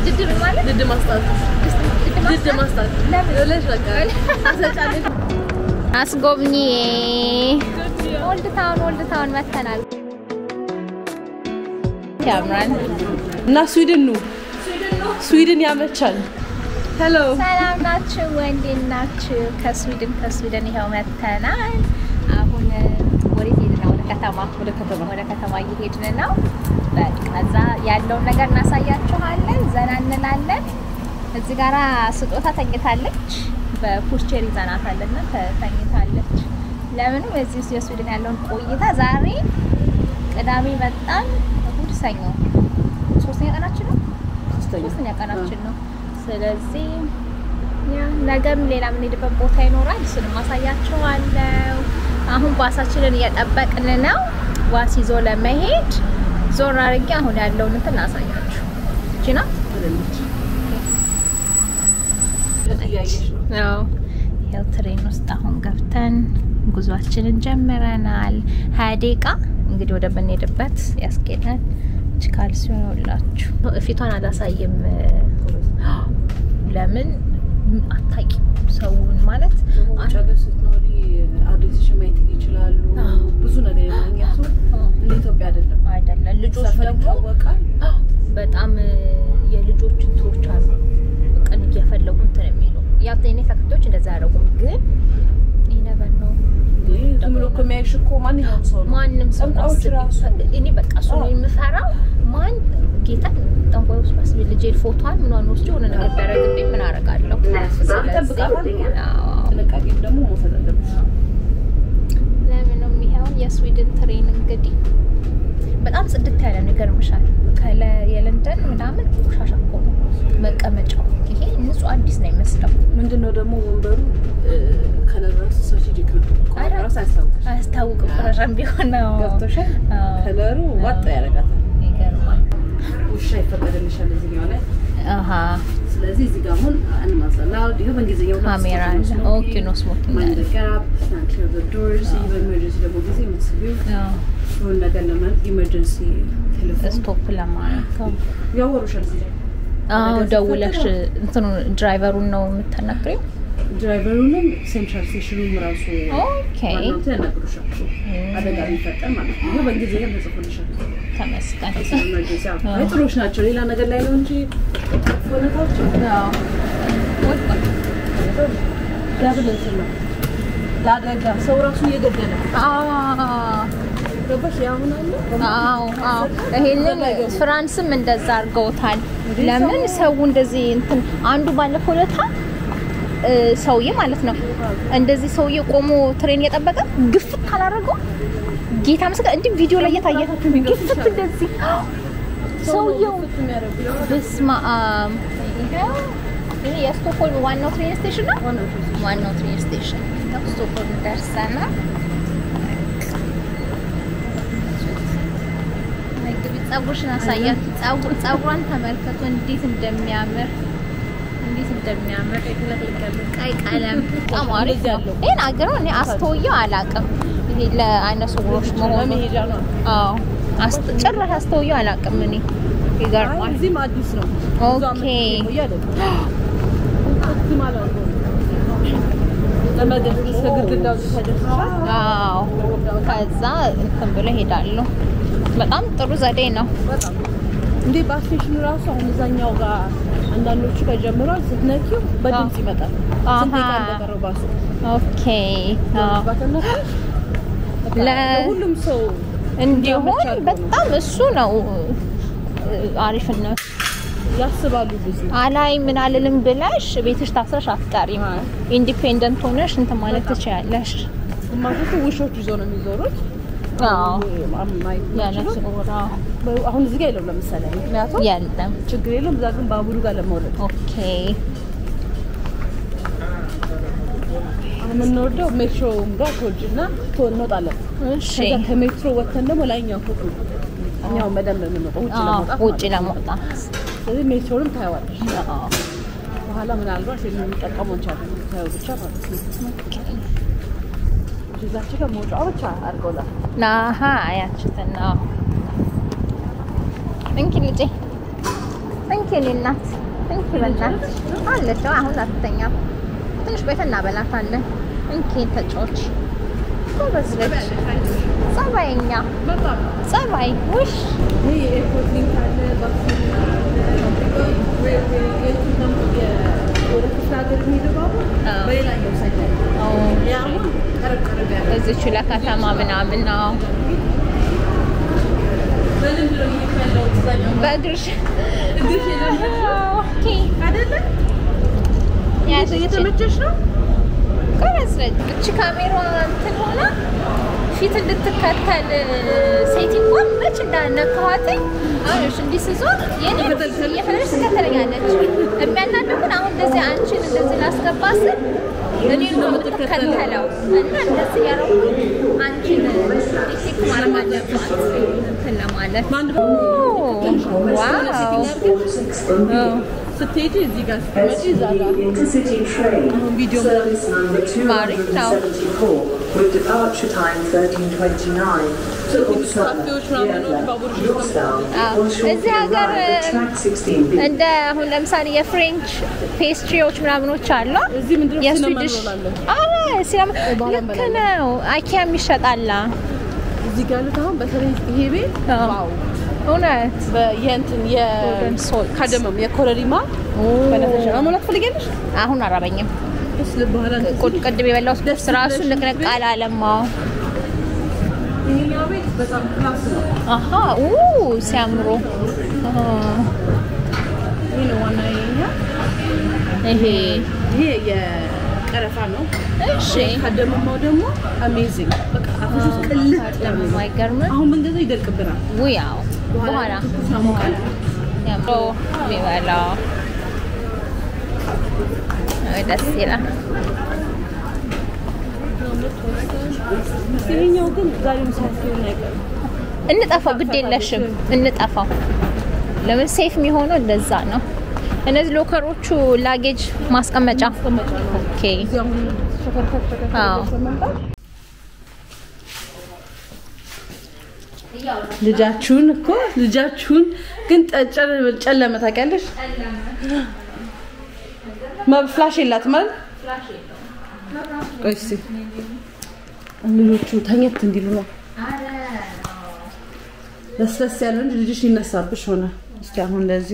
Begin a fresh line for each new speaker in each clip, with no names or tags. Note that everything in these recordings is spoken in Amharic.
ድድር ማለት
ድድ ማስጣት ድድ ማስጣት
ለምን?
ብለሽ በቃ ታሰጫለሽ።
አስጎብኚ ኦልድ ታውን ኦልድ ታውን መተናል። ያምራል።
እና ስዊድን ኑ ስዊድን ያመቻል። ሄሎ
ሰላም ናችሁ? እንዴት ናችሁ? ከስዊድን ከስዊድን ይኸው መተናል። አሁን ወዴት ሄድን ነው? ወደ ከተማ
ወደ ከተማ
ወደ ከተማ እየሄድን ነው። በቃ እዛ ያለውን ነገር እናሳያችኋለን። ዘና እንላለን። እዚህ ጋራ ስጦታ ተኝታለች። በፑሽቼር ይዘናታልና ተኝታለች። ለምንም እዚህ የስዊድን ያለውን ቆይታ ዛሬ ቅዳሜ መጣን፣ እሑድ፣ ሰኞ ሶስተኛ ቀናችን ነው።
ሶስተኛ
ሶስተኛ ቀናችን ነው። ስለዚህ ያ ነገም ሌላ የምንሄድበት ቦታ ይኖራል። እሱንም አሳያችኋለሁ። አሁን ባሳችንን እየጠበቅን ነው፣ ዋስ ይዞ ለመሄድ ዞር አድርጌ አሁን ያለውን እንትን ላሳያችሁ። እቺ ናት።
እያየሽ ነው።
ያው ይኸው ትሬን ውስጥ አሁን ገብተን ጉዟችንን ጀምረናል። ሀያ ደቂቃ እንግዲህ ወደ ምንሄድበት ያስኬዳል። እች ካልሲዮን ሁላችሁ ፊቷን አላሳይም። ለምን አታውቂም ሰውን ማለት
ውጭ ሀገር ስትኖሪ አድሬስሽን ማየት ይችላሉ።
አዎ።
ብዙ ነገር የማግኘቱ እንደ ኢትዮጵያ አይደለም።
አይደለም ልጆች
ሰፈር
ደግሞ
ይታወቃል።
በጣም የልጆች እንትኖች አሉ። ቀን እየፈለጉ እንትን የሚሉ ያው የኔ ተከታዮች እንደዛ ያደረጉም ግን ይነበር ነው
ይህ ዝም ብሎ እኮ የሚያይሽ እኮ ማንኛውም ሰው ነው።
ማንም ሰው
ጠንቋዮች
አስቢ።
ራሱ
እኔ በቃ እሱ ነው የምፈራው። ማን ጌታ ጠንቋይ ውስጥ አስቢ ልጄ ፎቶዋን ምኗን ወስዶ የሆነ ነገር ቢያደርግብኝ ምን አደርጋለሁ?
ይጠብቃታል።
አዎ።
ጥንቃቄም ደግሞ መውሰድ አለብሽ።
ለምንም ይኸውን የስዊድን ትሬን እንግዲህ በጣም ጽድት ያለ ነው። ይገርምሻል። ከለ የለንደን ምናምን ቆሻሻ እኮ ነው መቀመጫው። ይሄ ንጹህ አዲስ ነው ይመስለው።
ምንድነው ደግሞ ወንበሩ ከለር ራሱ ስትራቴጂክ ነው።
ኧረ።
ራሱ አያስታውቅም።
አያስታውቅም። ቆሻሻም ቢሆን ነው።
ገብቶሻል?
አዎ።
ከለሩ ዋጥ ያደርጋታል።
ይገርማል።
ውሻ ይፈቀድልሻል እዚህኛው ላይ።
አሃ
ስለዚህ እዚህ ጋር አሁን አንማዘን ላውድ ይኸው በእንግሊዝኛው ሁለት
ካሜራ
ስቶፕ ነው
አለ።
ስሞኪንግ፣
ኦኬ ነው ስሞኪንግ
ማይንድ
አለ።
ዘ ጋፕ፣ ስታንድ ክሊር ኦፍ ዘ ዶርስ። ይህ በኢመርጀንሲ ደግሞ ጊዜ የምትስቢው
አዎ።
የሆነ ነገር ለማለት ኢመርጀንሲ ቴሌፎን
ስቶፕ ለማድረግ
ያወሩሻል እዚህ ላይ
አዎ
ነገር
ደውለሽ
ሲፈጠር
እንትኑ ድራይቨሩን ነው የምታናግሪው?
ድራይቨሩንም ሴንትራል ስቴሽኑም ራሱ
ኦኬ
ዋናው እንትን ያናግሩሻል። አደጋ ቢፈጠር ማለት ነው። ይኸው በእንግሊዝኛ ተጽፎልሻል።
ተመስገን።
ኢመርጀንሲ አዎ። አይ ጥሩዎች ናቸው። ሌላ ነገር ላይ ነው እንጂ ሆነታቸው
አዎ ወጣ።
ዳብል እንትን ነው ለአደጋ ሰው ራሱ እየገደለ
አዎ
ገባሽ? ያሁን አለ
አዎ አዎ። ይሄንን ፍራንስም እንደዛ አድርገውታል። ለምን ሰው እንደዚህ እንትን አንዱ ባለፈው ለታ ሰውዬ ማለት ነው እንደዚህ ሰውዬ ቆሞ ትሬን እየጠበቀ ግፍት ካላደረገው ጌታ ምስክር እንዲህ ቪዲዮ ላይ እየታየ ግፍት እንደዚህ ሰውየው በስመ አብ። ይኸው ይሄ የስቶክሆልም ዋናው ትሬን ስቴሽን ነው። ዋናው ትሬን ስቴሽን ነው። ስቶክሆልም ደርሰናል። እንግዲህ ፀጉርሽን አሳያት። ፀጉር ፀጉሯን ተመልከቱ እንዴት እንደሚያምር እንዴት እንደሚያምር ቀይ ቀለም በጣም አሪፍ ነው። ይሄን አገረው እኔ አስተውየው አላውቅም። ይሄ ለአይነ ስውሮች መሆኑ
ለመሄጃ ነው።
አዎ አስተ- ጭራሽ አስተውየው አላውቅም። እኔ ይገርማል።
እዚህም አዲስ ነው።
ኦኬ።
ብዙ ዓመት የቆየ አይደለም። እዚህ ማለት ነው። ለመገብ እስከ ግድግዳው ተደርሷል።
አዎ ከዛ እንትን ብለው ይሄዳሉ። በጣም ጥሩ ዘዴ ነው።
በጣም እንዴ ባስቴሽኑ ራሱ አሁን እዛኛው ጋር አንዳንዶቹ ከጀምሯል ስትነኪው በድምጽ ይመጣል።
አሃ።
ስንት ደቂቃ እንደቀረው ባሱ
ኦኬ አዎ።
ባተነፈሽ
ለ-
ሁሉም ሰው
እንዲሁም
እንዲያመች አድርጎ ነው።
በጣም እሱ ነው አሪፍነት።
ያስባሉ ብዙ
አላይ ምን አልልም ብለሽ ቤትሽ ታስረሽ አትቀሪም።
አዎ።
ኢንዲፔንደንት ሆነሽ እንትን ማለት ትችያለሽ።
ግማሾቹ ውሾች ይዘው ነው የሚዞሩት።
አዎ
ማየት
ያለ
የማይችሉ።
ጽሁራ
አሁን እዚህ ጋር የለም ለምሳሌ ምክንያቱም
የለም።
ችግር የለም። እዛ ግን ባቡሩ ጋር ለመውረድ
ኦኬ
አሁን የምንወርደው ሜትሮም ጋር ትወርጅ እና እንወጣለን።
እሺ
ከዛ ከሜትሮ ወጥተን ደግሞ ላይኛው ፎቅ ነው እኛው በደንብ የምንወጣው ውጭ
አዎ፣
ለመውጣት
ውጭ
ማለት ነው።
ለመውጣት
ስለዚህ ሜትሮንም ታየዋለሽ።
አዎ።
በኋላ ምናልባት የምንጠቀመው እንችላለን ታየው ብቻ ማለት ነው።
ኦኬ
እዛች ጋር መውጫዋ ብቻ አድርገውላል።
ናሀ ያችትና እንኪ ልጄ እንኪ የኔ እናት እንኪ በእናትሽ አለች። አሁን አትተኛም። ትንሽ ቆይተን እናበላታለን። እንኪ ተጫዎች ጎበዝ ልጅ ጸባይኛ
በጣም
ጸባይ ውሽ
ይሄ የኤርፖርት ሊንክ አለ፣ ባክሲን አለ፣ የእንትን ደግሞ የ- ወደ ክፍለ ሀገር የሚሄደው ባቡር
አዎ።
በሌላኛው ሳይድ ላይ ነው። ያ አሁን ቀረብ ቀረብ ያለ
እዚች ለከተማ ምናምን ነው
በልምድ ነው እየሄድኩ ያለሁት እዛኛው
በእግርሽ
እግርሽ የለመድሽ
ኦኬ
አይደለ?
ያዝች
እየተመቸሽ ነው?
ጎበዝ ነች። እቺ ካሜራ እንትን ሆና ፊት እንድትከተል ሴቲንጓን መች እንዳነካኋትኝ አሁን እሺ እንዲህ ስዞር የኔ እየፈለሽ ትከተለኛለች። የሚያናደው ግን አሁን እንደዚህ አንቺን እንደዚህ ላስገባ ስል እኔ ነው የምትከተለው እና እንደዚህ ያደረኩኝ አንቺን ዲቴክት ማድረግ አለባት እንትን ለማለት
በአንድ
ዋው
ስትሄጂ እዚህ ጋር ስትመጪ እዛ ጋር
Intercity train.
አሁን ቪዲዮ
Service number
Married now.
274 with departure time 1329 to Uppsala.
ካፌዎች ምናምኖች ባቡር
Your stop
Ah,
will shortly
እዚህ ሀገር
arrive at track 16B.
እንደ አሁን ለምሳሌ የፍሬንች ፔስትሪዎች ምናምኖች አሉ።
እዚህ ምንድነው
የስዊድሽ
ሲነመን
አረ ሲነማ
ባህላን
ልክ
በላለን።
ነው። አይኪያም ይሸጣላ።
እዚህ ጋር ያሉት አሁን በተለይ ይሄ ቤት
አዎ።
ዋው
እውነት
በ- የእንትን
Golden salt.
የካደመም የኮረሪማ በነፈሻ መሞላት ትፈልጊያለሽ?
አሁን አራበኝም።
ደስ በኋላ
ቁጭ ቅድም የበላሁት
ደስ
ራሱ
ብለሽ
ንቅንቅ
ቤት?
አላለማው።
ይሄኛው ቤት በጣም ክላስ ነው።
አሀ ኡ ሲያምሩ አ፣
ይሄ ነው ዋና የኛ
ይሄ
ይሄ የቀረፋ ነው።
እሺ
ካደመማው ደግሞ አሜዚንግ በቃ አፍሽ ውስጥ ቅልጥ
ደግሞ አይገርምም?
አሁን ብንገዛው ይደርቅብናል።
ውያው በኋላ
ትኩስ ያሞቃል።
ያምሮ የሚበላው አይ፣ ደስ ይላል።
ይሄኛው ግን ዛሬም ሳያስገኝ አይቀርም።
እንጠፋው ግድ የለሽም እንጠፋው። ለምን ሴፍ የሚሆነው እንደዛ ነው። እነዚህ ሎከሮቹ ላጌጅ ማስቀመጫ
ማስቀመጫ ነው።
ኦኬ።
እዚህ አሁን ሸከርከር ሸከርከር
አዎ።
መምጣት ልጃችሁን እኮ ልጃችሁን ግን ጠጨ- ጨለመ ታውቂያለሽ? መብ ፍላሽ የላትም አይደል? ቆይ እስኪ ልጆቹ ተኘት እንዲሉ ነው። ለስለስ ያለ እንጂ ልጅሽ ሊነሳብሽ ሆነ። እስኪ አሁን እንደዚህ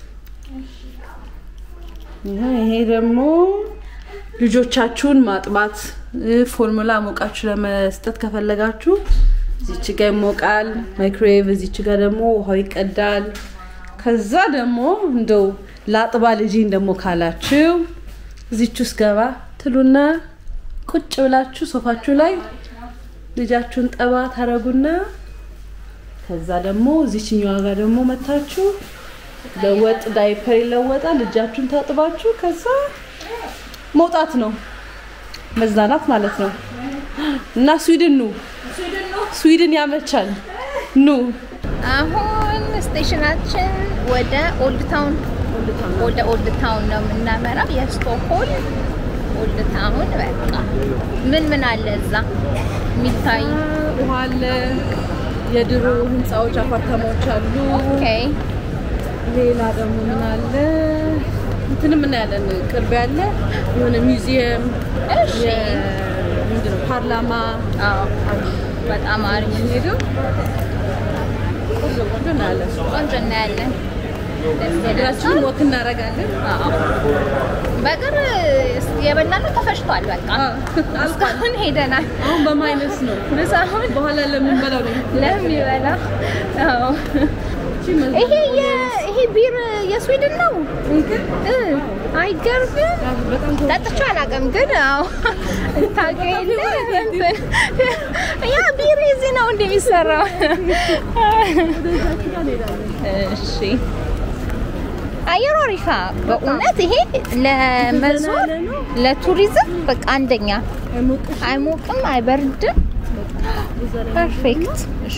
ይሄ ይሄ ደግሞ ልጆቻችሁን ማጥባት እ፣ ፎርሙላ ሞቃችሁ ለመስጠት ከፈለጋችሁ እዚች ጋ ይሞቃል ማይክሮዌቭ፣ እዚች ጋ ደግሞ ውሃው ይቀዳል። ከዛ ደግሞ እንደው ላጥባ ልጅን ደግሞ ካላችሁ እዚች ውስጥ ገባ ትሉና ቁጭ ብላችሁ ሶፋችሁ ላይ ልጃችሁን ጠባ ታረጉና ከዛ ደግሞ እዚችኛዋ ጋር ደግሞ መታችሁ ለወጥ ዳይፐር ይለወጣል። እጃችሁን ታጥባችሁ ከዛ መውጣት ነው መዝናናት ማለት ነው። እና ስዊድን ኑ፣ ስዊድን ያመቻል። ኑ
አሁን ስቴሽናችን ወደ ኦልድ ታውን ወደ ኦልድ ታውን ነው የምናመራው። የስቶክሆልም ኦልድ ታውን በቃ ምን ምን አለ እዛ የሚታይ?
ውሃ አለ፣ የድሮ ህንፃዎች አፓርታማዎች አሉ።
ኦኬ
ሌላ ደግሞ ምን አለ? እንትንም እናያለን። ቅርብ ያለ የሆነ ሚውዚየም
እሺ።
ምንድነው ፓርላማ
አዎ በጣም አሪፍ
ሄደው ቆንጆ ቆንጆ እናያለን።
ቆንጆ እናያለን። ደስ ይላል።
እግራችንን ወክ እናደርጋለን።
አዎ በእግር የበላነው ተፈጭቷል። በቃ እስካሁን ሄደናል።
አሁን በማይነስ ነው።
ምሳሁን
በኋላ ለምንበላው ነው።
ለሚበላ አዎ። ይሄ የ- ይሄ ቢር የስዊድን ነው እ አይገርምም?
በጣም
ጠጥቼው አላውቅም፣ ግን አዎ ታውቂው የለ እንትን ያ ቢር እዚህ ነው እንደሚሰራው። እሺ አየሩ አሪፋ በእውነት ይሄ ለመዞር ለቱሪዝም በቃ አንደኛ አይሞቅም፣ አይበርድም። ፐርፌክት። እሺ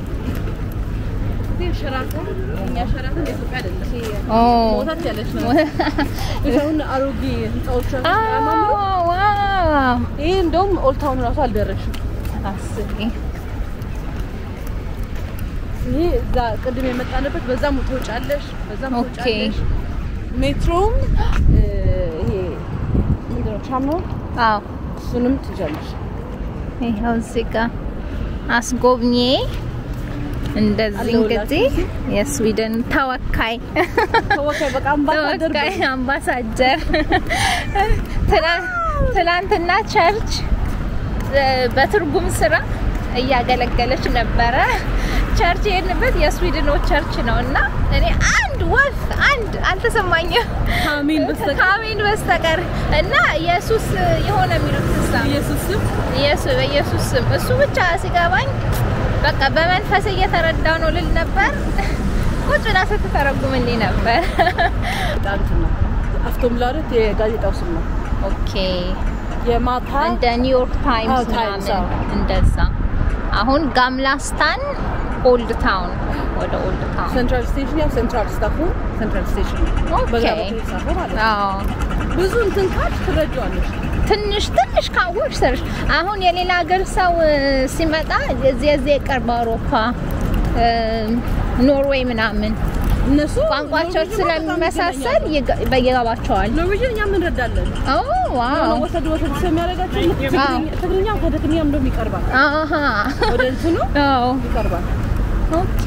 ሸራተን እኛ ሸራተን የኢትዮጵያ አይደለም።
ኦ
ሞታት ያለች ነው። አሁን አሮጌ ህንፃዎች አሉ።
አዎ ዋው
ይሄ እንደውም ኦልድ ታውን ራሱ አልደረሽም።
አስቢ
ይሄ እዛ ቅድም የመጣንበት በዛም ትወጫለሽ፣ በዛም
ኦኬ።
ትወጫለሽ። ሜትሮም እ፣ ይሄ ምንድን ነው ቻምኖ
አዎ
እሱንም ትይዣለሽ።
ይኸው እዚህ ጋር አስጎብኜ እንደዚህ
አለሁላችሁ
እንግዲህ የስዊድን ተወካይ
ተወካይ በቃ አምባሳደር
ተወካይ አምባሳደር ትላ- ትላንትና ቸርች እ፣ በትርጉም ስራ እያገለገለች ነበረ። ቸርች የሄድንበት የስዊድኖች ቸርች ነው እና እኔ አንድ ወፍ አንድ አልተሰማኝም
ከአሜን በስተቀር
ከአሜን በስተቀር እና ኢየሱስ የሆነ የሚሉት ትሳ
ኢየሱስ ስም
ኢየሱስ በኢየሱስ ስም እሱ ብቻ ሲገባኝ በቃ በመንፈስ እየተረዳው ነው ልል ነበር። ቁጭ ብላ ስትተረጉምልኝ ነበር።
በጣም እንትን ነው። አፍቶምላደት የጋዜጣው ስም ነው።
ኦኬ
የማታ
እንደ ኒውዮርክ ታይምስ
አዎ፣ ታይምስ፣
ምናምን
አዎ።
እንደዛ። አሁን ጋምላስታን ኦልድ ታውን ወደ ኦልድ ታውን
ሴንትራል ስቴሽን ያው ሴንትራል ስታፉ ሴንትራል ስቴሽን ነው።
ኦኬ።
በዛ በኩል የተጻፈው ማለት ነው።
አዎ
ብዙ እንትን ካልሽ ትረጂዋለሽ።
ትንሽ ትንሽ ካወቅሽ ሰርሽ አሁን የሌላ ሀገር ሰው እ፣ ሲመጣ እዚህ እዚህ የቅርብ አውሮፓ እ፣ ኖርዌይ ምናምን
እነሱ
ቋንቋቸው
ኖርዌጅን
ስለሚመሳሰል ይገ- ይገባቸዋል።
ኖርዌጅን እኛም እንረዳለን።
ኦ ዋው
ወሰድ ወሰድ ስለሚያደርጋቸው ልክ
አዎ።
ትግርኛ- ትግርኛም ከትግርኛም እንደውም ይቀርባል።
አሃ
ወደ እንትኑ
አዎ
ይቀርባል።
ኦኬ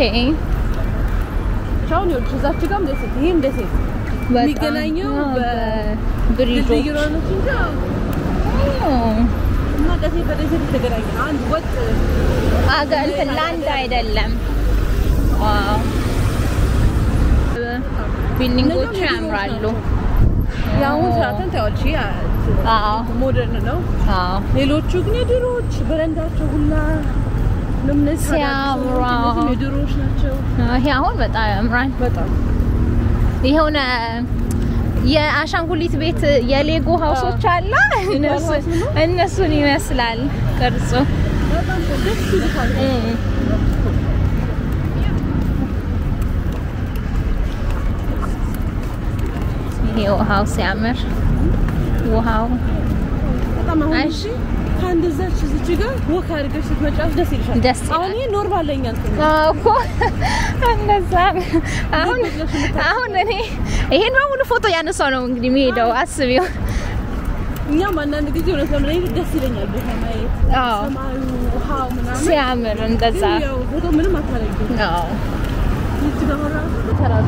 አሁን ይኸውልሽ እዛች ጋርም ደሴት ይሄም ደሴት
በጣም
የሚገናኘው
አዎ፣
በ-
በብሪጆች
ድልድይ ሮኖች እንጂ አዎ።
ኦ፣
እና ደሴት በደሴት የተገናኘ ነው። አንድ ወጥ
አገር እንትን ላንድ አይደለም። ዋው ቢልዲንጎቹ
እነዚያም የድሮዎች
ያምራሉ።
ናቸው። የአሁን ስራተን ታያለሽ። ይሄ
አዎ
ሞደርን ነው።
አዎ
ሌሎቹ ግን የድሮዎች በረንዳቸው ሁላ ነው እነዚህ
ሲያምሩ።
ታዲያ እነዚህም የድሮዎች ናቸው።
ይሄ አሁን በጣም ያምራል።
በጣም
የሆነ የአሻንጉሊት ቤት የሌጎ ሀውሶች አለ እነሱ
ሀውስ ነው?
እነሱን ይመስላል ቅርጹ።
በጣም ደስ ይልሻል።
እም። ይሄ ውሃው ሲያምር ውሃው
በጣም አሁን
አይ።
እሺ ከአንድ እዛች እዚች ጋር ወክ አድርገሽ ስትመጫወት ደስ ይልሻል።
ደስ ይላል።
አሁን ይሄ ኖርማል ለኛ እንትን ነው።
አዎ እኮ እንደዛ ነው። አሁን አሁን እኔ ይሄን በሙሉ ፎቶ ያነሳው ነው እንግዲህ የሚሄደው አስቢው።
እኛም አንዳንድ ጊዜ እውነት ለመናገር ደስ ይለኛል ቦታ ማየት
አዎ
ሰማዩ፣ ውሃው ምናምን
ሲያምር እንደዛ
ግን ያው ፎቶ ምንም አታረጊም።
አዎ
ይቺ ጋር አሁን ራሱ ተራራ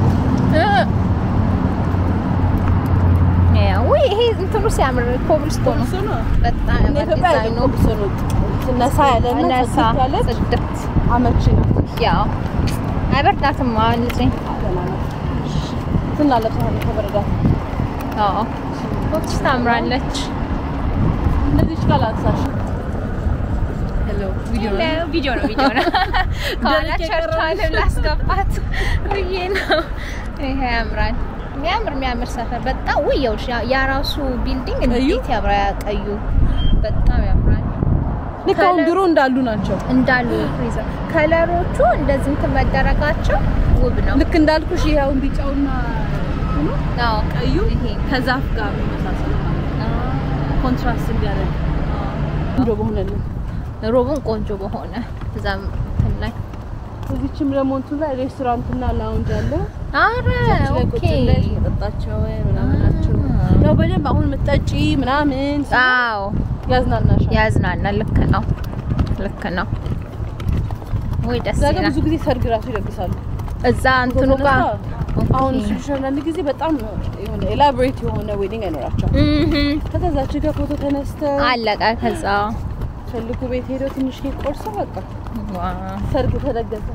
ያው ይሄ እንትኑ ሲያምር ኮብልስቶን ነው
እሱ ነው።
በጣም
እንደ
ያምር
ኢትዮጵያ
ዲዛይኑ
አይደለም እሱ ነው። ትነሳ ያለና
ነሳ
ጽድት ያለች
ጽድት
አመቺ ናት።
ያው አይበርዳትም አሁን ልጅ
ደህና ናት። ትናለብሳለች ከበረዳት
አዎ ወቅት ታምራለች
እንደዚህ ቃላትሳሽ ሄሎ ቪዲዮ ነው
ለ- ቪዲዮ ነው ቪዲዮ ነው ከኋላ
ደረቅ
ቸርቿንም ላስገባት ብዬ ነው ይሄ ያምራል የሚያምር የሚያምር ሰፈር በጣም ውይ ይኸውልሽ ያ- ያ ራሱ ቢልዲንግ እንዴት ያምራ ያቀዩ በጣም ያምራል
ልክ አሁን ድሮ እንዳሉ ናቸው።
እንዳሉ ፍሪዘር ከለሮቹ እንደዚህ እንትን መደረጋቸው ውብ ነው
ልክ እንዳልኩሽ ይሄ አሁን ቢጫውና ሆኖ
አዎ
ቀዩ
ይሄ
ከዛፍ ጋር የሚመሳሰል ኮንትራስት እንዲያደርግ እንዶ በሆነልን
ሮቡን ቆንጆ በሆነ እዛም እንትን ላይ
እዚችም ደግሞ እንትን ላይ ሬስቶራንትና ላውንጅ አለ።
አረ
እዚህ ላይ ቁጭ
ኦኬ
ብለሽ መጠጣቸው ምናምን ናቸው።
አ።
ያው በደንብ አሁን የምትጠጪ ምናምን
አዎ
ያዝናናሻል።
ያዝናናል ልክ ነው ልክ ነው ወይ ደስ
እዛ ጋር
ይላል
ብዙ ጊዜ ሰርግ ራሱ ይደግሳሉ።
እዛ እንትኑ ጋር
አሁን
ኦኬ።
እሱ አንዳንድ ጊዜ በጣም የሆነ ኤላቦሬት የሆነ ዌዲንግ አይኖራቸውም።
እህ
ከዛች ጋር ፎቶ ተነስተው
አለቀ ከዛ
ፈልጉ ቤት ሄደው ትንሽ ኬክ ቆርሰው በቃ
ዋው
ሰርግ ተደገሰ።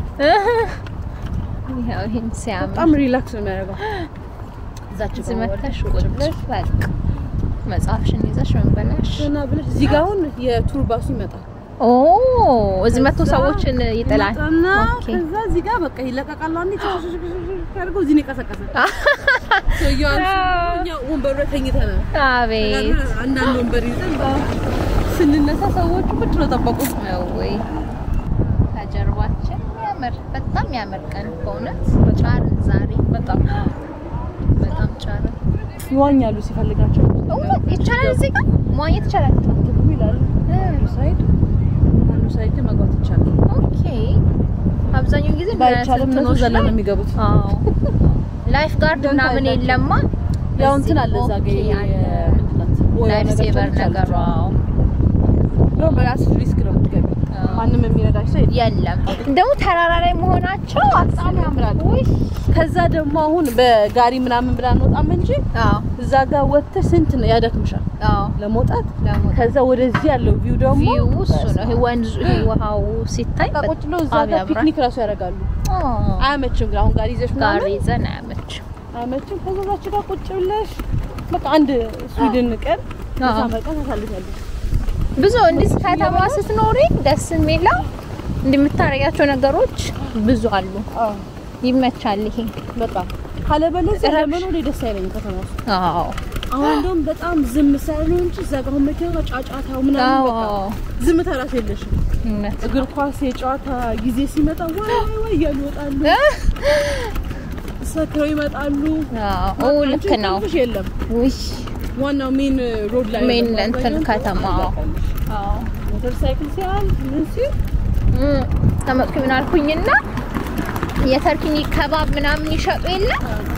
ይኸው ይሄን ሲያምር
በጣም ሪላክስ ነው የሚያደርገው። እዛች
እዚህ
ጋር
መተሽ
ቁጭ
ቁጭ
ብለሽ
በቃ መጽሐፍሽን ይዘሽ ምን ብለሽ
እና ብለሽ እዚህ ጋር አሁን የቱር ባሱ ይመጣል።
ኦ እዚህ መቶ
ከዛ
ሰዎችን ይጥላል
ይመጣና
ኦኬ
ከዛ እዚህ ጋር በቃ ይለቀቃሉ። አንዴ ያደርገው እዚህ ነው የቀሰቀሰ ሰውየው አንሱ እኛ ወንበሩ ላይ ተኝተናል።
አቤት
አንዳንድ ወንበር ይዘን ስንነሳ ሰዎቹ ቁጭ ነው ጠበቁ።
ወይ ከጀርባችን የሚያምር በጣም የሚያምር ቀን በእውነት ጫርን ዛሬ በጣም በጣም ጫርን
ይዋኛሉ ሲፈልጋቸው
እውነት ይቻላል እዚህ ጋር መዋኘት ይቻላል
ትጉ ይላሉ። አንዱ ሳይድ አንዱ ሳይድ መግባት ይቻላል።
ኦኬ አብዛኛውን ጊዜ
ባይቻልም እነሱ
እንትኖች
ዘለን
ላይ-
ነው የሚገቡት።
አዎ ላይፍ ጋርድ
ደንታ
ምናምን
የላቸውም።
የለማ
ያው እንትን አለ እዛ ጋ
ኦኬ
ይሄ
አለ።
ምንድን ናት? ቦያ
ላይፍ
ነገር
ሴቨር
ብቻ
ነገሩ
አለች።
አዎ።
እንደውም በራስሽ ሪስክ ነው የምትገቢው።
አዎ።
ማንም የሚረዳሽ ሰው የለም።
የለም ደግሞ ተራራ ላይ መሆናቸው
በጣም ያምራል።
ውይ
ከዛ ደግሞ አሁን በጋሪ ምናምን ብላ እንወጣም እንጂ
አዎ
እዛ ጋር ወጥተሽ ስንት ነው ያደክምሻል
አዎ
ለመውጣት።
ለመውጣት።
ከዛ ወደዚህ ያለው ቪው ደግሞ
ቪው እሱ ነው። ይሄ ወንዙ ይሄ ውሃው ሲታይ
በቃ ቁጭ ብለው እዛ
በጣም
ጋር
ያምራል።
ፒክኒክ ራሱ ያደርጋሉ።
አዎ።
አያመችም ግን አሁን ጋሪ ይዘሽ
ጋሪ
ምናምን
ይዘን አያመችም።
አያመችም። ከዛ እዛች ጋር ቁጭ ብለሽ በቃ አንድ ስዊድን ቀን እዛ
አዎ።
መቀን ታሳልፊያለሽ።
ብዙ እንዲህ ከተማ ስትኖሪ ደስ የሚለው እንደምታረጊያቸው ነገሮች ብዙ አሉ።
አዎ
ይመቻል ይሄ።
በጣም ካለበለዚያ
ረብሽ-
ለመኖር ደስ አይለኝም ከተማ ውስጥ።
አዎ
አሁን እንደውም በጣም ዝም ሳይሉ እንጂ እዛ ጋር አሁን መኪና ጋር ጫጫታው ምናምን በቃ
አዎ
ዝምታ ራሱ የለሽም።
እውነት
እግር ኳስ የጨዋታ ጊዜ ሲመጣ ዋይ ዋይ ዋይ እያሉ ይወጣሉ፣ ሰክረው ይመጣሉ።
አዎ ልክ
አንቺ
ነው።
እንቅልፍሽ የለም።
ውይ
ዋናው ሜን ሮድ ላይ
ሜን
ነው
እንትን
አብዛኛውን
ከተማ አዎ
ሞተር ሳይክል ሲያልፍ ምን ሲል
እም፣ ተመጥኩ ምን አልኩኝና የተርኪኒ ከባብ ምናምን ይሸጡ የለ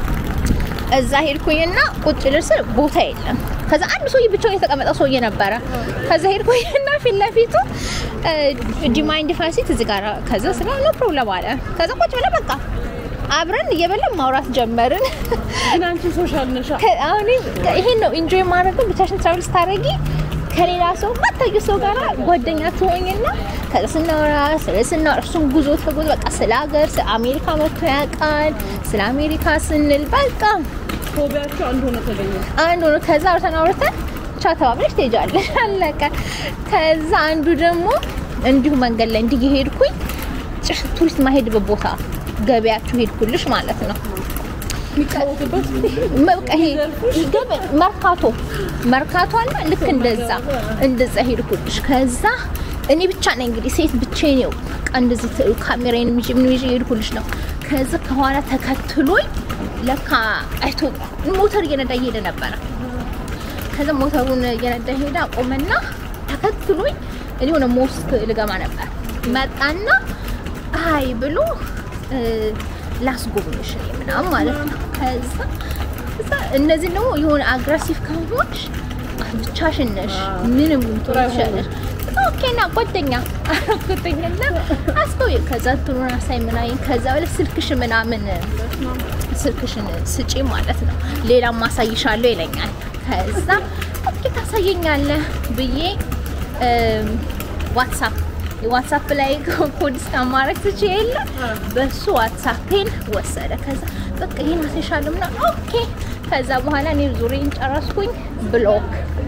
እዛ ሄድኩኝና ቁጭ ልል ስል ቦታ የለም። ከዛ አንድ ሰውዬ ብቻውን የተቀመጠ ሰውዬ ነበረ። ከዛ ሄድኩኝና ፊት ለፊቱ ዲማይንድ ፋሲት እዚህ ጋር ከዛ ስለ ኖ ፕሮብለም አለ። ከዛ ቁጭ ብለን በቃ አብረን እየበላን ማውራት ጀመርን።
ግን አንቺ ሶሻል ነሻ።
ከ- አሁን ይሄን ነው ኢንጆይ ማድረገው። ብቻሽን ትራቭል ስታደርጊ ከሌላ ሰው ማታዩ ሰው ጋር ጓደኛ ትሆኝና ከዛ ስናወራ ስለ ስናወራ እሱም ጉዞ ተጉዞ በቃ ስለ ሀገር ስለ አሜሪካ መጥቶ ያውቃል። ስለ አሜሪካ ስንል በቃ
ፎቢያቸው አንድ ሆነ ተገኘ።
አንዱ ነው። ከዛ አውርተን አውርተን ቻ ተባብለሽ ትሄጃለሽ። አለቀ። ከዛ አንዱ ደግሞ እንዲሁ መንገድ ላይ እንዲህ ሄድኩኝ ጭ ቱሪስት ማሄድበት ቦታ ገበያችሁ ሄድኩልሽ ማለት ነው።
የሚጫወቱበት
በቃ ይሄ ገበ መርካቶ መርካቶ አለ። ልክ እንደዛ እንደዛ ሄድኩልሽ። ከዛ እኔ ብቻ ነኝ እንግዲህ ሴት ብቻዬን ነው በቃ እንደዚህ ት- ካሜራዬን ይዤ ምን ይዤ ሄድኩልሽ ነው። ከዛ ከኋላ ተከትሎኝ ለካ አይቶ ሞተር እየነዳ እየሄደ ነበረ። ከዛ ሞተሩን እየነዳ ሄደ አቆመና ተከትሎኝ እኔ ሆነ ሞስክ ልገባ ነበር መጣና አይ ብሎ እ፣ ላስጎብኝሽ እኔ ምናምን ማለት ነው። ከዛ ከዛ እነዚህ ደግሞ የሆነ አግሬሲቭ ከሆንሽ ብቻሽን ነሽ ምንም ትሆንሻለሽ። ኦኬና ጓደኛ አረኩትኝና አስቆይ ከዛ እንትኑን አሳይ ምናምን ከዛ በላይ ስልክሽ ምናምን ስልክሽን ስጪ ማለት ነው። ሌላም ማሳይሻለሁ ይለኛል። ከዛ ኦኬ ታሳየኛለህ ብዬ እም፣ ዋትሳፕ ዋትሳፕ ላይ ኮድ ስካን ማድረግ ትችይ የለ በሱ ዋትሳፔን ወሰደ። ከዛ በቃ ይሄን አሳይሻለሁ ምናምን ኦኬ። ከዛ በኋላ እኔ ዙሬን ጨረስኩኝ ብሎክ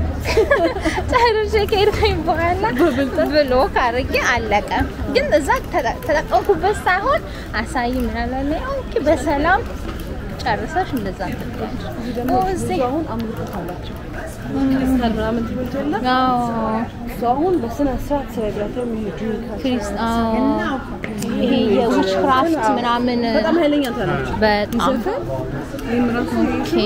ጨርሼ ከሄድኩኝ በኋላ ብሎክ አድርጌ አለቀ። ግን እዛ ተጠ- ተጠቀምኩበት ሳይሆን አሳይ ምናምን ኦኬ በሰላም ጨርሰሽ እንደዛ
ደግሞ
እዚህ
ብዙ አሁን አምልኮት አላቸው ክርስቲያን ምናምን ትምህርት የለ
አዎ
እሱ አሁን በስነ ስርዓት ስለግራቸው የሚሄዱ
ክሪስት አዎ ይሄ የዊች ክራፍት ምናምን
በጣም ኃይለኛ እንትን ናቸው።
በጣም
ይህም ራሱ
ኦኬ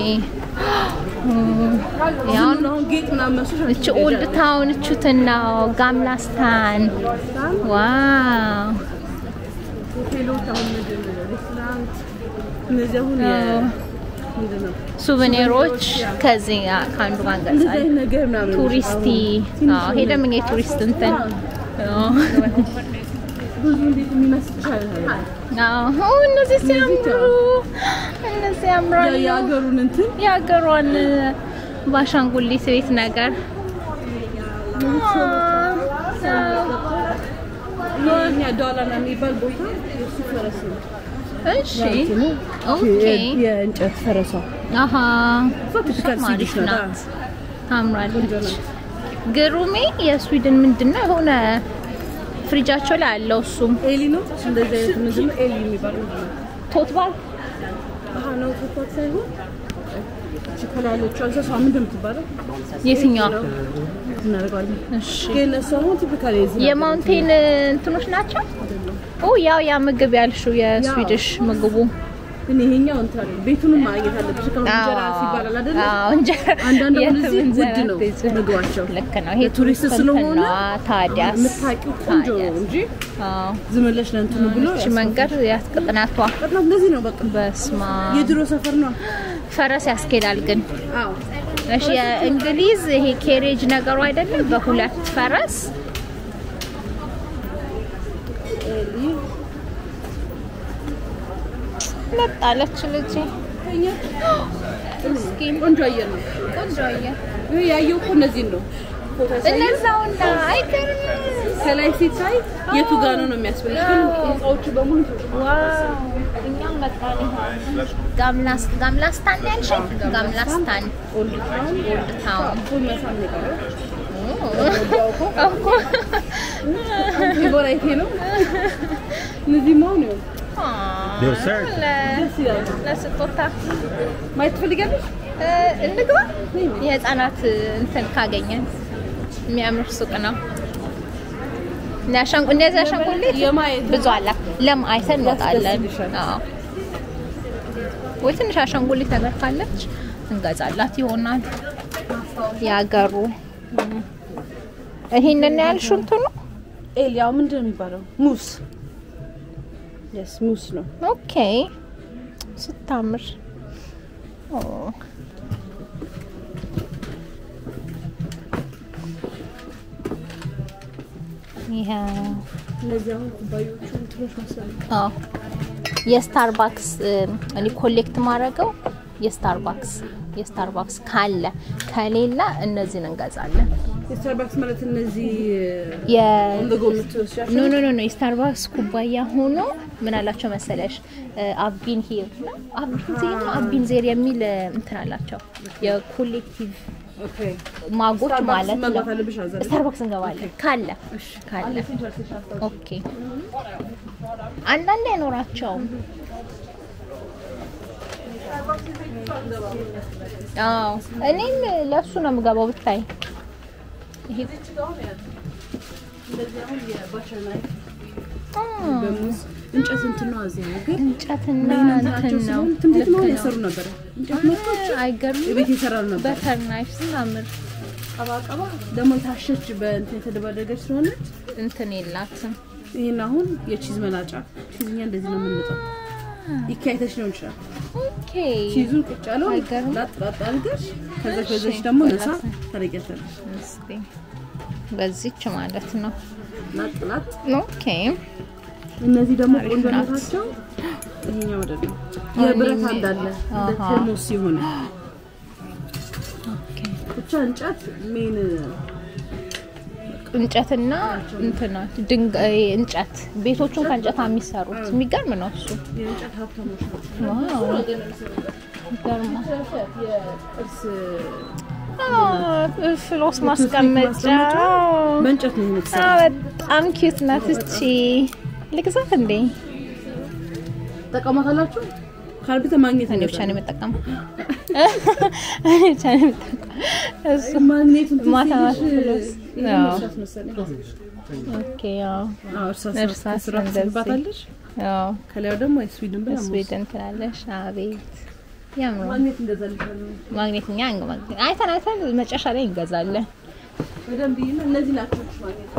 ያው
ዝም ብሎ አሁን ጌጥ ምናምን መስሎሽ
እቺ ኦልድ ታውን እቹትና ጋምላስታን ዋው
ሆቴሎች አሁን ምንድን ነው ሬስቶራንት እነዚህ አሁን የ-
አዎ።
ምንድን ነው
ሱቨኔሮች ከዚህ ጋር ከአንዱ ጋር
እንደዚህ
እንገልጻለን።
አይነት ነገር ምናምን
ቱሪስቲ
ትንሽ
አዎ፣ ሄደም እኛ የቱሪስት እንትን አዎ።
ብዙ እንዴት የሚመስልሽ አይነት
አዎ፣ እነዚህ ሲያምሩ እነዚህ ያምራሉ።
የሀገሩን እንትን
የሀገሯን ባሻንጉሊት ቤት ነገር
የኛ ዳላና የሚባል ቦታ የእሱ ፈረስ ነው።
እሺ
እንትኑ
ኦኬ
የ- የእንጨት ፈረሷ
አሀ
ቲፒካል
አሪፍ
ስዊዲሽ ናት።
ናት ታምራለች ግሩሜ የስዊድን ምንድን ነው የሆነ ፍሪጃቸው ላይ አለው እሱም
ኤሊ ነው እንደዚህ አይነት ምንድን ነው ኤሊ የሚባለው ምንድን ነው?
ቶትባል
አሀ ነው ተኳት ሳይሆን እቺ ከላይ ያለችው እንስሳ ምንድን ነው የምትባለው?
የትኛዋ
እናደርገዋለን
እሺ
ግን እሱ አሁን ቲፒካል የዚህ
የማውንቴን እንትኖች ናቸው ኦ ያው ያ ምግብ ያልሽው የስዊድሽ ምግቡ
ግን ይሄኛው እንትን አለ ቤቱንም ማግኘት አለብሽ። ከአሁን እንጀራ ሲባላል አይደለ?
አዎ እንጀራ
አንዳንድ አሁን
የትም
እዚህ
እንጀራ
ውድ ነው
አትይዝም።
ምግባቸው።
ልክ ነው። ይሄ
ለቱሪስት
ቱሪስት
ስለሆነ
ታዲያስ
የምታውቂው ቆንጆ ነው እንጂ
አዎ
ዝም ብለሽ ለእንትኑ ብሎ
እሺ መንገድ ያስቀጥናቷ
በጣም እንደዚህ ነው። በቃ
በስማ
የድሮ ሰፈር ነው።
ፈረስ ያስኬዳል ግን
አዎ
እሺ የእንግሊዝ ይሄ ኬሬጅ ነገሩ አይደለም በሁለት ፈረስ መጣለች ልጅ ምስኪን
ቆንጆ አየር ነው።
ቆንጆ አየር
ይሄ ያየው እኮ እነዚህን ነው ፎቶ ያሳየው።
እነዛውና አይገርም
ከላይ ሲታይ የቱ ጋር ነው ነው የሚያስፈልግ ግን ህንፃዎቹ በሙሉ
ዋው እኛም መጣን ጋምላስ ጋምላስታን ያልሽኝ ጋምላስታን
ኦልድ ታውን
ኦልድ ታውን
ፉል መሳም ነው የቀረው።
እኮ
ፌቨራይቴ ነው። እነዚህ መሆን ነው
They're search.
ደስ ይላል።
ለስጦታ
ማየት ትፈልጋለሽ?
እ፣ እንግባ የህፃናት እንትን ካገኘን የሚያምር ሱቅ ነው እና አሻንጉ- እነዚህ አሻንጉሊት
የማየት
ብዙ አለ ለም አይተን እንወጣለን
ያስደስትሻል።
አዎ ወይ ትንሽ አሻንጉሊት ነገር ካለች እንገዛላት ይሆናል ያገሩ ይሄንን ያልሽው እንትኑ
ኤል ያው ምንድን ነው የሚባለው? ሙስ የስ ሙስ ነው።
ኦኬ ስታምር ኦ ይሄ
እነዚህ አሁን ኩባዮቹ እንትኖች መሰለኝ።
አዎ የስታርባክስ እኔ ኮሌክት ማድረገው የስታርባክስ የስታርባክስ ካለ ከሌላ እነዚህን እንገዛለን።
የስታርባክስ ማለት እነዚህ
የ
እንደጎ የምትወስጃቸው
ኖ ኖ ኖ ኖ የስታርባክስ ኩባያ ሆኖ ምን አላቸው መሰለሽ አቢን ሂር ነው አቢን ዜር ነው አቢን ዜር የሚል እ፣ እንትን አላቸው የኮሌክቲቭ
ኦኬ
ማጎች
ስታርባክስ
ማለት ነው።
መግባት አለብሽ አዛ አይደል?
ስታርባክስ እንገባለን ካለ ካለ
አለሽ ጨርሰሽ አስታውቂ።
ኦኬ አንዳንድ አይኖራቸውም። አዎ እኔም ለሱ ነው የምገባው ብታይ ይሄ
እንደዚህ አሁን የባቸር ናይፍ
አ፣
በሙዝ እንጨት እንትን ነው እዚህ ሀገር
እንጨትና
ናቸው
እንትን ነው
ሲሆን ትምህርት
ልክ
ነው
ነው።
የሰሩ ነበረ። እንጨት መጥቶች
አይገርምም?
ቤት ይሰራሉ ነበር።
በተር ናይፍ ስታምር
ቀባቀባ ደግሞ የታሸች በእንትን የተደባደገች ስለሆነች
እንትን የላትም።
ይህን አሁን የቺዝ መላጫ ቺዝኛ እንደዚህ ነው የምንመጣው። ይካይተሽ ሊሆን ይችላል።
ኦኬ
ቺዙን ቁጭ ያለው
አይገርም?
ላጥ ላጥ አድርገሽ ከዛ ከዛሽ ደግሞ ነሳ ታረቂያታለሽ።
እስቲ በዚች ማለት ነው።
ላጥ ላጥ
ኦኬ
እነዚህ ደግሞ
አሪፍ
ቆንጆነታቸው ይሄኛው ወደ ነው የብረት
አሁን
እንዳለ እንደ
አሃ።
ቴርሞስ ሲሆን
ኦኬ
ብቻ እንጨት ሜን
እንጨትና እንትና ድንጋይ እንጨት ቤቶቹን ከእንጨት የሚሰሩት የሚገርም ነው እሱ።
የእንጨት ሀብታሞች ናቸው።
ዋው ይገርማል።
የጥርስ
አዎ፣ ፍሎስ ማስቀመጫ
በእንጨት ነው
አዎ፣
የተሰራው።
በጣም ኪዩት ናት እቺ። ልግዛት እንዴ?
ተጠቀሟታላችሁ? ካልብተ ማግኘት
እኔ ብቻ ነው የምጠቀመው። እኔ ብቻ ነው የምጠቀመው። እሱ
ማግኘቱን
ማታ
ትንሽ
ፍሎስ
ይሄ
አዎ።
እርሳስ መሰለኝ።
ኦኬ ያው
አዎ፣ እርሳስ ነው።
እርሳስ
ከስራ
እንደዚህ።
ትስባታለሽ።
ያው
ከላዩ ደግሞ የስዊድን ብላ
ስዊድን ትላለሽ። አቤት ያምሩ
ማግኘት እንደዛ ልሻለ
ማግኘት እኛ እንግ- አይተን አይተን መጨረሻ ላይ እንገዛለን።
በደንብ ይሄን እነዚህ ናቸው ማግኘት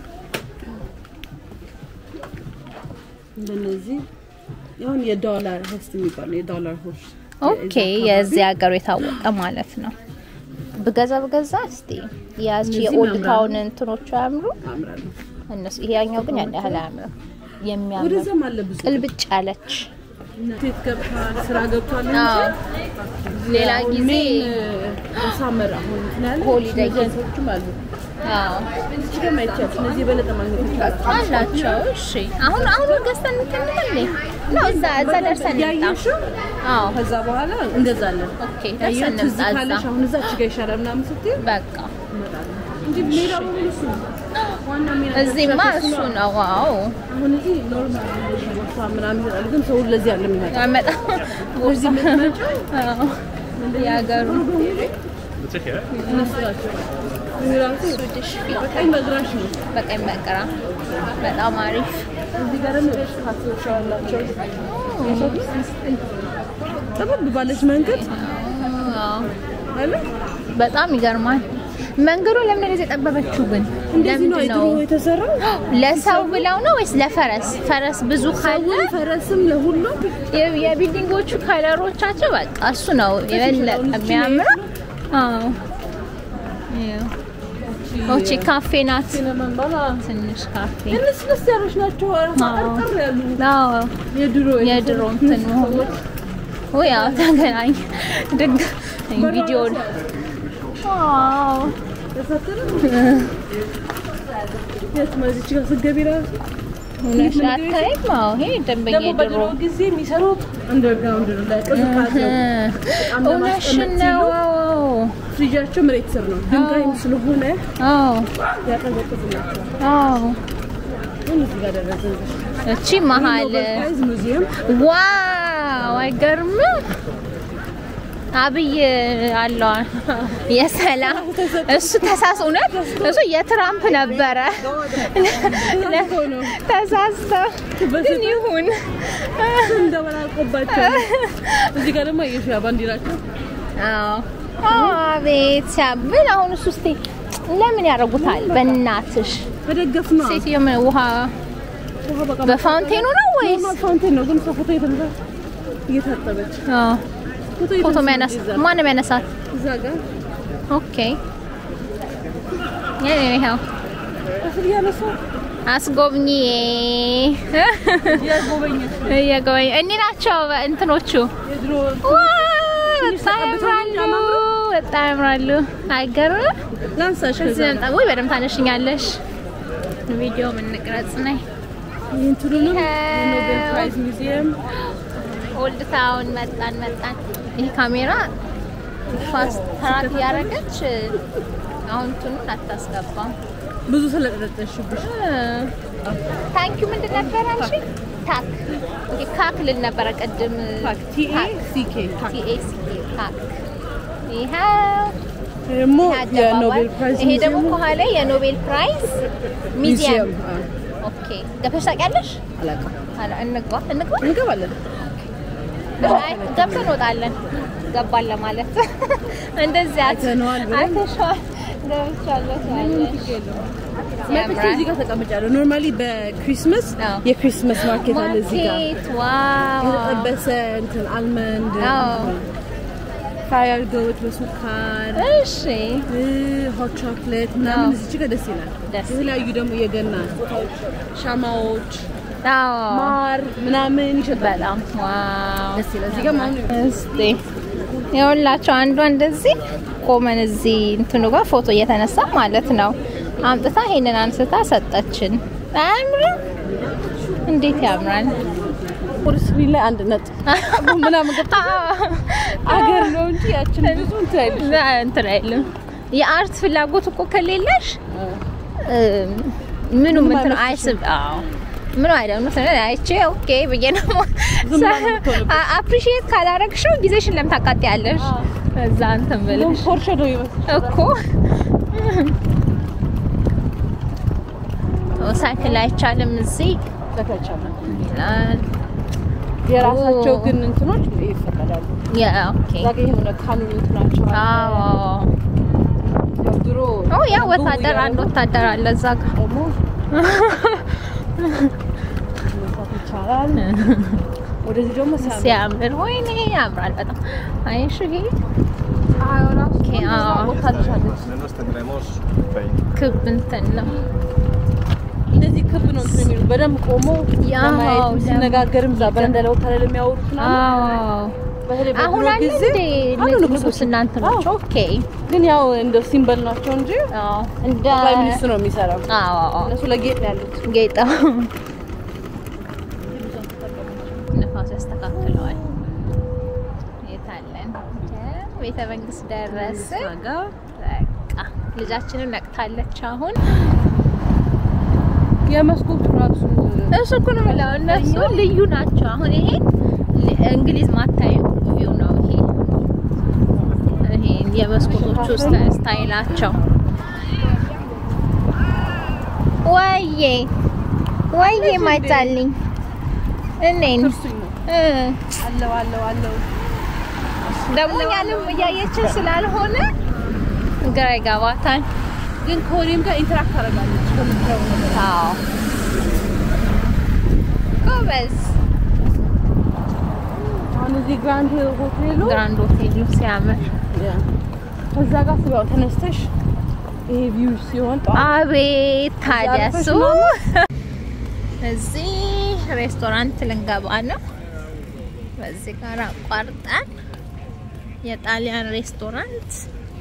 እንደነዚህ ያሁን የዶላር ሆስት የሚባል የዶላር ሆስት
ኦኬ የዚህ ሀገሩ የታወቀ ማለት ነው። ብገዛ ብገዛ እስቲ ያቺ
እነዚህም
የኦልድ
ያምራሉ።
ታውን እንትኖቹ አያምሩ
ያምራሉ።
እነሱ ይሄኛው ግን ያን ያህል አያምርም። የሚያምር
ወደዛም አለ ብዙ
ቅልብጭ ያለች
ሴት ገብቷል፣ ስራ ገብቷል
አዎ። ሌላ ጊዜ
ሳመር አሁን እንትን ያለ
ሆሊዴይ
እነዚህ አይነቶችም አሉ።
አዎ
እዚህ ጋር ማይቻል እነዚህ የበለጠ ማግኘት ይቻላል።
አላቸው። እሺ አሁን አሁን ገዝተን እንትን እንበል ነው እዛ እዛ ደርሰን እንምጣ።
ያየሽው
አዎ
ከዛ በኋላ እንገዛለን።
ኦኬ ደርሰን
ያየሁት እዚህ
እንምጣ
ካለሽ
እዛ
አሁን እዛች ጋር ይሻላል ምናምን ስትይ
በቃ
እንመጣለን እንጂ ሜዳ በሙሉ እሱ ነው። ዋና ሜዳ
እዚህማ እሱ ነው። ዋው
አሁን እዚህ ኖርማል ቦታ ምናምን ይላል፣ ግን ሰው ለዚህ አለ የሚመጣ
ያመጣ
እዚህ የምትመጪው
የሀገሩ
The ticket?
እነሱ ናቸው። ይሄ ራሱ
ሱድሽ
በቀኝ በግራሽ ነው።
በቀኝ በግራ በጣም አሪፍ
እዚህ ጋር ደግሞ ካፌዎች አላቸው። ጥበብ ባለች መንገድ
አዎ።
አለ
በጣም ይገርማል። መንገዱ ለምን እንደዚህ የጠበበችው ግን?
እንደዚህ ነው
ለምንድን
ድሮ የተሰራው።
ለሰው ብለው ነው ወይስ ለፈረስ? ፈረስ ብዙ ካለ
ሰውን ፈረስም ለሁሉም
የ- የቢልዲንጎቹ ከለሮቻቸው በቃ እሱ ነው የበለጠ የሚያምረው። አዎ ይኸው። ኦቺ ካፌ ናት።
ሲነመንባላ
ትንሽ ካፌ
ልስልስ ያሉች ናቸው። ጠርጠር ያሉ
አዎ
የድሮ
የድሮ እንትን መሆኑ ወይ ያው ተገናኝ ድግ ቪዲዮ ዋው
የት መዚች ጋር ስትገቢ ራሱ
እውነት አታይም? አዎ ይሄ ደንበኛ
ደግሞ
የድሮ
በድሮ ጊዜ የሚሰሩት አንደርግራውንድ ነው ላይ ቅዝቃዜው በጣም
እውነትሽን
ለማስቀመጥ
ነው።
ሲሉ
አዎ
ፍሪጃቸው መሬት ስር ነው። ድንጋይም ስለሆነ
አዎ
ያቀዘቅዝላቸዋል።
አዎ
አሁን እዚህ ጋር ደረስን።
እቺ መሀል
ኖቤል ሙዚየም
ዋው አይገርምም? አብይ አለዋ የሰላም እሱ ተሳስ እውነት እሱ የትራምፕ ነበረ ተሳስተው ግን ይሁን
እንደበላቆባቸው እዚህ ጋር ደግሞ የሺያ ባንዲራቸው
አዎ አቤት ሲያብል አሁን እሱ እስቲ ለምን ያደርጉታል በእናትሽ
መደገፍ ነው።
ሴትዮ ምን ውሃ
ውሃ በቃ
በፋውንቴኑ ነው ወይስ
ኖርማል ፋውንቴን ነው፣ ግን እሷ ፎቶ የተነሳ እየታጠበች
አዎ
ፎቶ
ፎቶ
እየተነሳ
የሚያነሳ
እዛ
ማንም ያነሳት
እዛ ጋር
ኦኬ ይኸው
ከስር እያነሳ
አስጎብኚ
እያጎበኘች
እየጎበኝ እኒ ናቸው እንትኖቹ
የድሮ
ዋው በጣም ያምራሉ በጣም ያምራሉ አይገርም
ላንሳሽ ከዛ
እዚህ መምጣት ወይ በደምብ ታነሽኛለሽ ቪዲዮ ምን ቅረጽ ነይ
እንትኑንም
ይኸው።
የኖቤል ፕራይዝ ሙዚየም
ኦልድ ታውን መጣን መጣን ይህ ካሜራ ፋስት ትራክ እያደረገች አሁን እንትኑን አታስገባም
ብዙ ስለጠረጠሽብሽ
ታንኪዩ ምንድን ነበረ አንቺ ታክ ኦኬ ካክ ልል ነበረ ቅድም
ቲኤ ሲኬ
ቲኤሲኬ ታክ ይኸው
ደግሞ
አደባባይ።
የኖቤል ፕራይዝ
ይሄ ደግሞ
ሙዚየም
ከኋላ የኖቤል ፕራይዝ ሚዚየም
ሙዚየም አዎ።
ኦኬ ገብተሽ ታውቂያለሽ
አላውቅም
አላ እንግባ እንግባ
እንገባለን
አይ ገብተን እንወጣለን ገባን ለማለት እንደዚህ አት-
አይተነዋል ብለን።
አይተሽዋል ገብቻለሁ ትያለሽ
መጥቼ
ያምራል
እዚህ ጋር ተቀምጫለሁ። ኖርማሊ በክሪስመስ
አዎ።
የክሪስመስ ማርኬት አለ እዚህ ጋር
ማርኬት ዋው
የተጠበሰ እንትን አልመንድ
አዎ።
ፍራይ አድርገውት በሱካር
እሺ
ሆት ቾክሌት
አዎ።
ምናምን እዚች ጋር ደስ ይላል።
ደስ
የተለያዩ ደግሞ የገና ስጦታዎች፣ ሻማዎች፣
አዎ
ማር ምናምን ይሸጣል።
በጣም ዋው
ደስ ይላል። እዚህ ጋር ማኑ
እስቲ ይኸውላችሁ አንዷ እንደዚህ ቆመን እዚህ እንትኑ ጋር ፎቶ እየተነሳ ማለት ነው። አምጥታ ይሄንን አንስታ ሰጠችን። አያምርም? እንዴት ያምራል!
ስክሪን ላይ አንድ ነጥብ ምናምን ገብቶ አገር ነው እንጂ ያችን ብዙ እንትን አይልም።
እዛ እንትን አይልም። የአርት ፍላጎት እኮ ከሌለሽ እም፣ ምኑም እንትን አይስብ። አዎ ምኑ አይደለም ነው ስለዚህ አይቼ ኦኬ ብዬ ነው
ዝም ብላ ነው የምትሆንብሽ።
አፕሪሺየት ካላረግሽው ጊዜሽን ለምን ታቃጥያለሽ? እዛ እንትን ብለሽ
ፖርሼ ነው ይመስል
እኮ ሳይክል አይቻልም እዚህ
ተከቻለ
ይላል።
የራሳቸው
ኦ።
ግን እንትኖች ይፈቀዳሉ።
ያ ኦኬ
እዛ ጋ የሆነ ካኑን እንትናቸው አለ።
አዎ
ያው ድሮ
ኦ ያ
አንብቡ
ወታደር
እያሉ
አንድ ወታደር አለ እዛ ጋር
ደግሞ መስራት ይቻላል። ወደዚህ ደግሞ ሲያምር
ሲያምር ወይኔ ያምራል በጣም አይሽ ይሄ ኦኬ አዎ
ቦታ ልሻለች።
Menos tendremos fake.
ክብ እንትን ነው
እንደዚህ ክብ ነው እንትን የሚሉት በደንብ ቆሞ
ያው
ለማየት
ደግሞ-
ሲነጋገርም እዛ በረንዳ ላይ ወጥተው አይደል የሚያወሩት ምናምን።
አዎ
በተለይ በድሮ
አሁን አለ
ጊዜ
እንዴ
አሉ
እነዚህ
ንጉሶች።
ንጉስ እናንተ ናቸው ኦኬ
ግን ያው እንደ ሲምበል ናቸው እንጂ
አዎ እንደ
ጠቅላይ ሚኒስትሩ ነው የሚሰራው።
አዎ
እነሱ ለጌጥ ነው ያሉት።
ጌጣ ነፋስ ያስተካክለዋል። የታለን ቤተ መንግስት ደረስን። በቃ ልጃችንን ነቅታለች አሁን።
የመስኮቱ ራሱ
እሱ እኮ ነው የምለው እነሱ ልዩ ናቸው። አሁን ይሄ ል- እንግሊዝ ማታዩ ቪው ነው ይሄ ይሄ የመስኮቶቹ ስታ- ስታይላቸው ወዬ ወዬ ማይታልኝ እኔን
እርሱኝ ነው
እ
አለው አለው አለው
ደግሞ እኛንም እያየችን ስላልሆነ ግራ ይገባታል።
ግን ከሆኔም ጋር ኢንተራክት ታደርጋለች ከምታየው ነገር።
አዎ ጎበዝ።
አሁን እዚህ ግራንድ ሆቴሉ
ግራንድ ሆቴሉ ሲያምር
ያ፣ ከዛ ጋር ስጋው ተነስተሽ ይሄ ቪው ሲሆን ጠዋት
አቤት ታዲያ
አልፈሽ
እሱ
ነው?
እዚህ ሬስቶራንት ልንገባ ነው። በዚህ ጋር አቋርጠን የጣሊያን ሬስቶራንት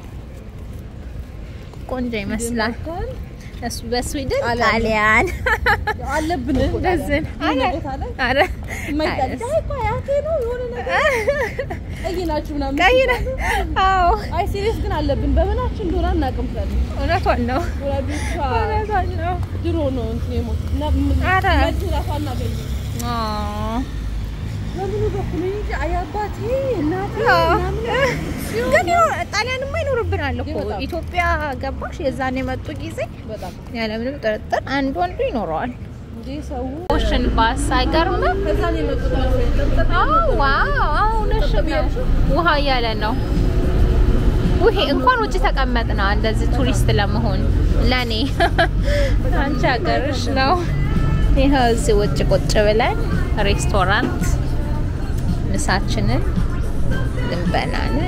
ቆንጆ ይመስላል። እሱ በስዊድን
ጣሊያን ነው።
ጣሊያን
አለብን እኮ
እንደዚህ
ጣሊያን።
አረ
የሆነ ቦታ ላይ
አረ
የማይጣል
አረ፣
አይ እኮ አያቴ ነው የሆነ ነገር ቀይ ናችሁ ምናምን
ቀይ ነው። አዎ
አይ ሲሪየስ ግን አለብን በምናችን እንደሆነ አናውቅም ካለ
እውነቷን ነው።
ወላጆቿ
እውነቷን ነው።
ድሮ ነው እንትን የሞት እና
ኧረ።
መልስ ራሱ አናገኝም
አዎ
በምኑ በኩል እንጂ አይ አባቴ እናቴ
አዎ።
ምናምን
ግን ያው ጣሊያንማ ይኖርብናል እኮ
በጣም።
ኢትዮጵያ ገባሽ? የዛን የመጡ ጊዜ
በጣም
ያለምንም ጥርጥር አንዱ አንዱ ይኖረዋል።
እንዴ ሰው
ኦሽን ባስ አይገርምም?
ከዛ ነው የመጡት መሰለኝ
አዎ ዋው፣ አዎ እውነትሽን ነው። ውሃ እያለ ነው። ውሄ እንኳን ውጭ ተቀመጥና እንደዚህ ቱሪስት ለመሆን ለኔ አንቺ ሀገርሽ ነው። ይኸው እዚህ ውጭ ቁጭ ብለን ሬስቶራንት ምሳችንን ልንበላ ነው።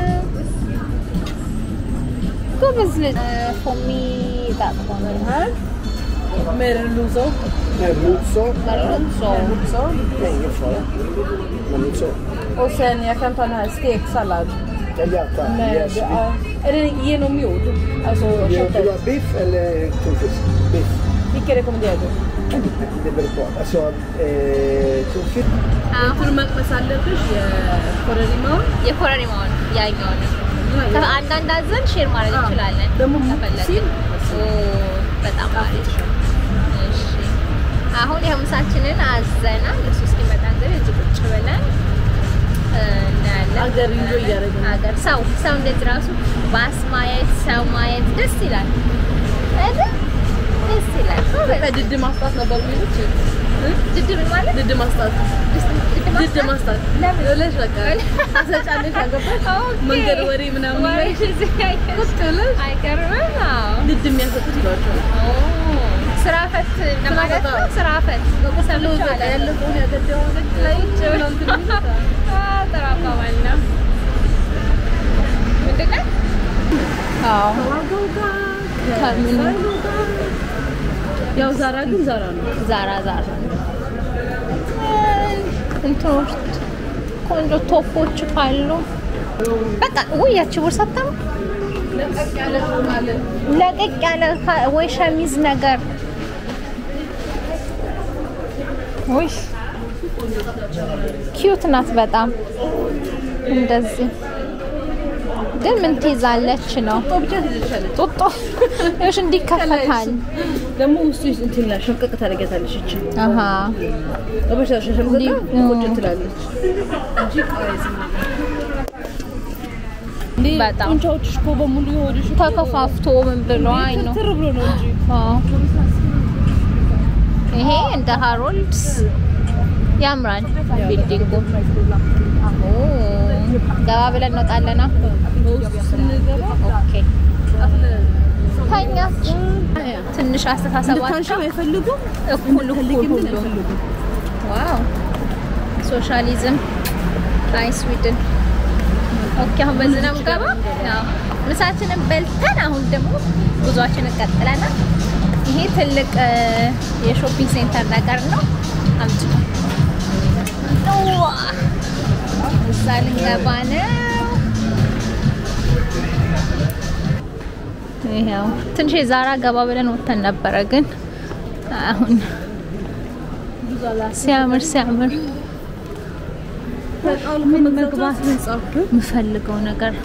ጎበዝ ልጅ ፎሚ ጣጥሆነ
ሜርሉዞ
Merluzzo.
መርሎሶ
Merluzzo
Nej, inget svar. Merluzzo.
och sen jag kan ta den här steksallad
Tagliata.
med
Yes.
ja, är det genomgjord? Alltså
Vill du
köttet.
ha biff eller tonfisk? Biff.
Vilka rekommenderar du?
Det beror på. Alltså, eh, tonfisk.
እንትኑ መቅመስ አለብሽ የኮረሪማውን
የኮረሪማውን ያኛውን አንዳንድ አዘን ሼር ማድረግ
አዎ።
እንችላለን
ደግሞ
ከፈለግን።
ሲል
ኦ፣ በጣም አሪፍ። እሺ አሁን ይኸው ምሳችንን አዘናል። እሱ እስኪመጣ እንግዲህ እዚህ ቁጭ ብለን እ፣ እናያለን።
ሀገር enjoy እያደረግን ነው።
ሀገር ሰው ሰው እንደዚህ ራሱ ባስ ማየት ሰው ማየት ደስ ይላል አይደል? ደስ ይላል።
በቃ ድድ ማስጣት ነበር የሚሉት
ድድብ ማለት
ድድ ማስጣት ድድ
ድድ
ማስጣት
ለምን?
ብለሽ በቃ ታሰጫለሽ አገባሽ
ኦኬ።
መንገድ ወሬ ምናምን
ወሬ
ላይ
እዚህ ያየሽ
ቁጭ ብለሽ
አይገርምም? አዎ።
ድድ የሚያሰጡት ይሏቸዋል
ስራ ፈት ለማለት ነው።
ፈት።
ስራ ፈት ሰምቼው አላውቅም።
ያለፈውን ያገደውን ላይ
ቁጭ ብለው አዎ፣ ጥሩ አባባል ነው። ምንድን ነው? አዎ
ዋጋው ጋር
ከምኑ?
ከሳይሉ ጋር ያው ዛራ ግን ዛራ ነው
ዛራ ዛራ እንትኖች ቆንጆ ቶፖች ካሉ በቃ ውይ ያቺ ቦርሳ አታምር?
ለቀቅ ያለ ትሆናለን
ለቀቅ ያለ ካ- ወይ ሸሚዝ ነገር ውይ ኪዩት ናት በጣም እንደዚህ ግን ምን ትይዛለች ነው
ጦ ብቻ ትይዝሻለች
ጡጦ እሺ እንዲከፈታል
ደግሞ ውስጡ እንትን ይላል ሸምቀቅ ታደርጊያታለሽ እቺ
አሃ
በበሻ ሸምቀቅ
እንዲህ፣
ቁጭ
እ።
ትላለች እንጂ ቃይዝ እንዴ
በጣም።
ጡንቻዎችሽ እኮ በሙሉ የሆድሽ እኮ
ተከፋፍቶ ምን ብሎ አይ ነው
ትር ብሎ ነው እንጂ
አዎ። ይሄ እንደ ሃሮልድስ ያምራል ቢልዲንጉ አዎ ገባ ብለን እንወጣለና
በውስጡ ስንገባ
ኦኬ ተኛች ትንሽ አስተሳሰባቸው
እንድታንሽም አይፈልጉም
እኩል እኩል
ፈልጊም ግን
ሁሉ
አይፈልጉም
ዋው ሶሻሊዝም አይ ስዊድን ኦኬ አሁን በዚህ ነው የምገባ ያው ምሳችንን በልተን አሁን ደግሞ ጉዟችንን ቀጥለናል ይሄ ትልቅ እ፣ የሾፒንግ ሴንተር ነገር ነው አምጪ ዋ እዛ ልንገባ ነው ይሄው ትንሽ የዛራ ገባ ብለን ወጥተን ነበረ ግን አሁን ሲያምር ሲያምር ምን መግባት የምፈልገው ነገር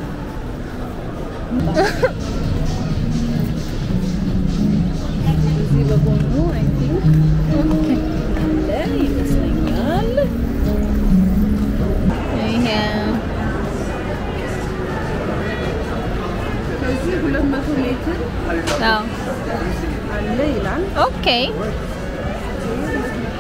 እዚህ በጎኑ አይ ቲንክ አለ ይመስለኛል
ይሄ
ከዚህ ሁለት መቶ ሜትር
አዎ
አለ ይላል
ኦኬ